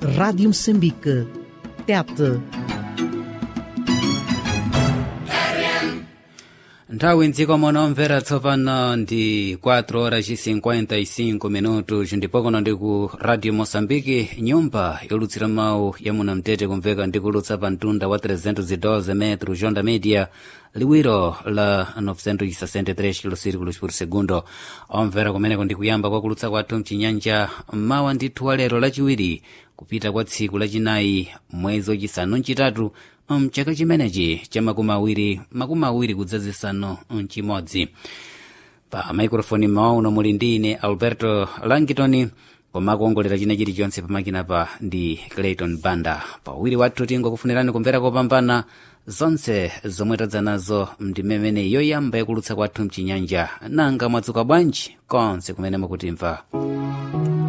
Rádio Moçambique. Tete. nthawi mdziko munomvera tsopano ndi 4 horas 55 minutos ndipo kuno ndi ku radio moçambique nyumba yolutsira mawu ya munamtete kumveka ndi kulutsa pa mtunda wa 312 metro jonda media liwiro la 963 kilosirikulos por segundo omvera kumeneko ndi kuyamba kwa kulutsa kwathu mchinyanja mawa ndithu wa lero lachiwiri kupita kwa tsiku lachinayi mwezi wachisanu mchitatu mchaka chimenechi cha makumi awiri makumi awiri kudzazisanu mchimodzi pa maikrofoni mawa uno muli ndi ine alberto langitoni koma kuongolera china chilichonse pamakina pa ndi clayton banda pawiri wathu tingokufunirani kumvera kopambana zonse zomwe tadza nazo ndimemene yoyamba yakulutsa kwathu mchinyanja nanga mwadzuka bwanji konse kumene mukutimva